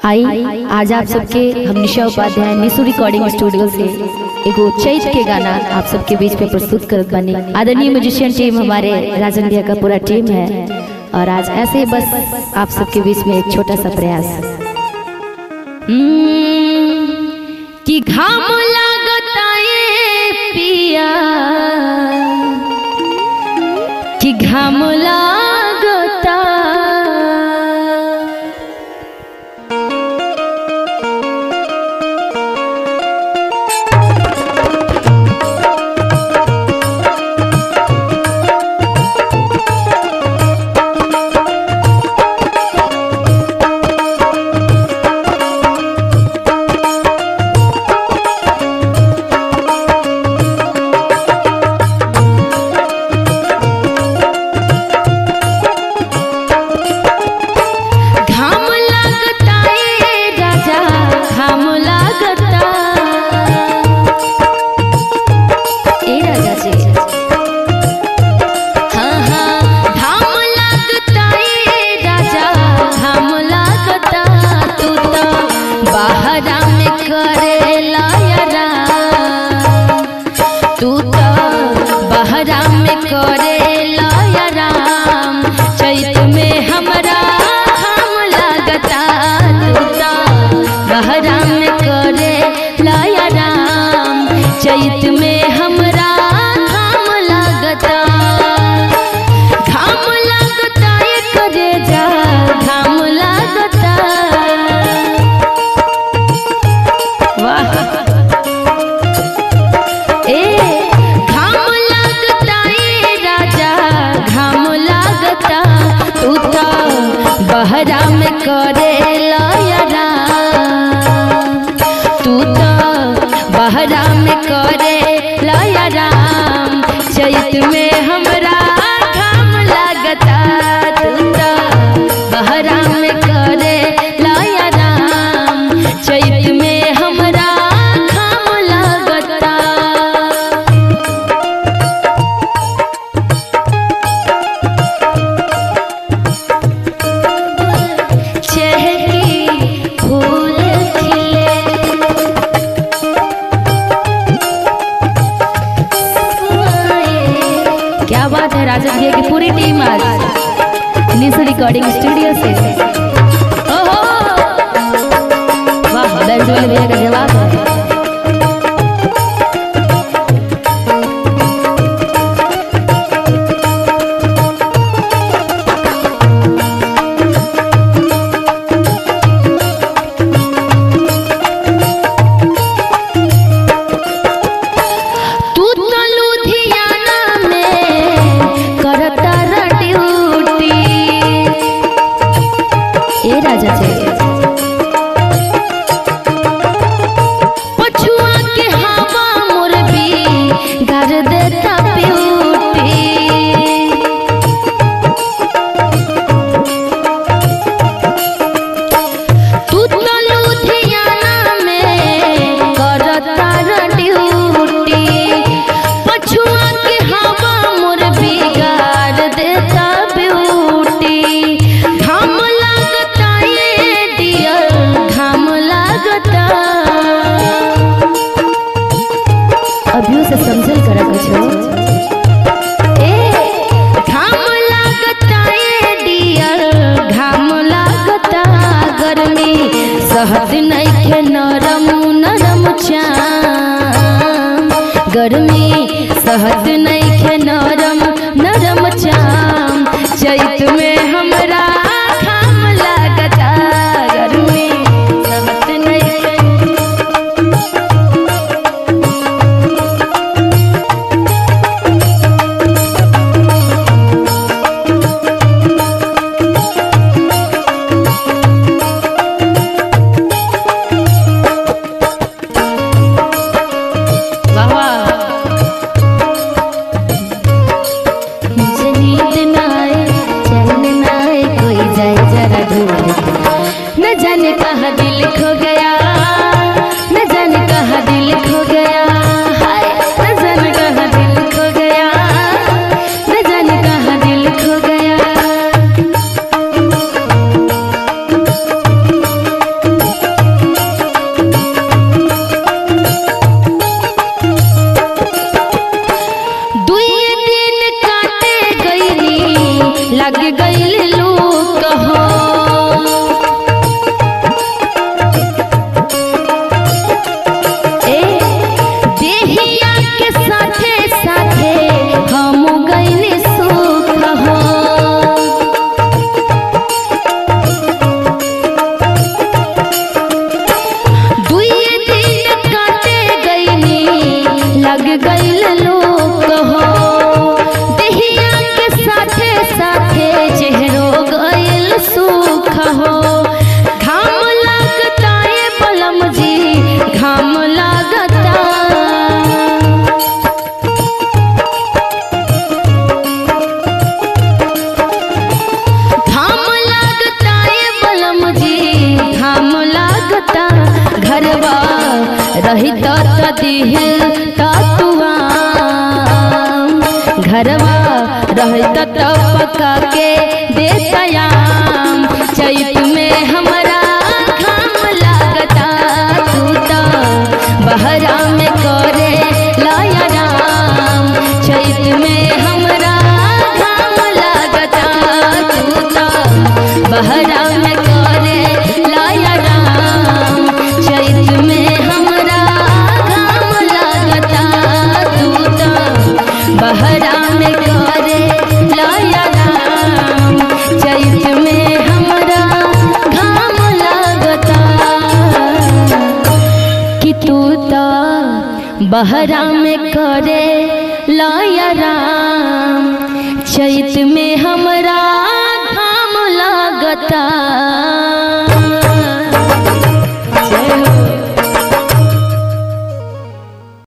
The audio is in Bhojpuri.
आई आज आप सबके हम निशा उपाध्याय निशु रिकॉर्डिंग स्टूडियो से एगो चैत के गाना आप सबके बीच में प्रस्तुत करत बनी आदरणीय म्यूजिशियन टीम हमारे राजन भैया का पूरा टीम है और आज ऐसे ही बस आप सबके बीच में एक छोटा सा प्रयास हम्म, कि घाम लागता ये पिया कि घाम लागता घाम लागता ए राजा घाम लागता ए राजा जी हाँ हाँ घाम लागता ए राजा घाम लागता तू तो बाहरा में करेला यारा तू तो बहरा में करे लायाराम चैत में हमरा हम लागता तू तो बहरा में करे लायाराम चैत में हमरा हम लागता घाम लागता ये करे जा घाम लागता वाह ए घाम लागता ए राजा घाम लागता तू तो बहरा में करे लायरा तू तो बहरा में करे लायरा चैत में हमरा घाम लागता तू तो बहरा में करे लायरा चैत में हमरा घाम लागता चहकी फूल खिले क्या बात है राजन भैया की पूरी टीम आज निशु रिकॉर्डिंग स्टूडियो से ओहो वाह बेंच वाले भैया का जवाब है तू तो लुधियाना में करता रा ड्यूटी ए राजा जी पछुआ के हवा मोर भी घर देता ब्यूटी तू तो लुधियाना में करता रा ड्यूटी पछुआ के हवा मोर बिगाड़ देता ब्यूटी घाम लागता ये डियर घाम लागता अभियो से समझल करा कुछ ए घाम लागता ए डियर घाम लागता गर्मी सहत नइखे नरम नरम चाम गर्मी सहत नइखे नरम नरम चाम चैत में हमरा घाम लागता गर्मी सहत नइखे वाह वाह घरवा रही त दिह ततुआ घरवा रही त पका के देतयाम चैत में हमरा घाम लागता तू त बहरा में करे लाया राम चैत में हमरा घाम लागता तू त बहरा में करे लाया राम चैत में हमरा घाम लागता तू त बहरा में करे लाया राम चैत में हमरा घाम लागता कि तू त बहरा में करे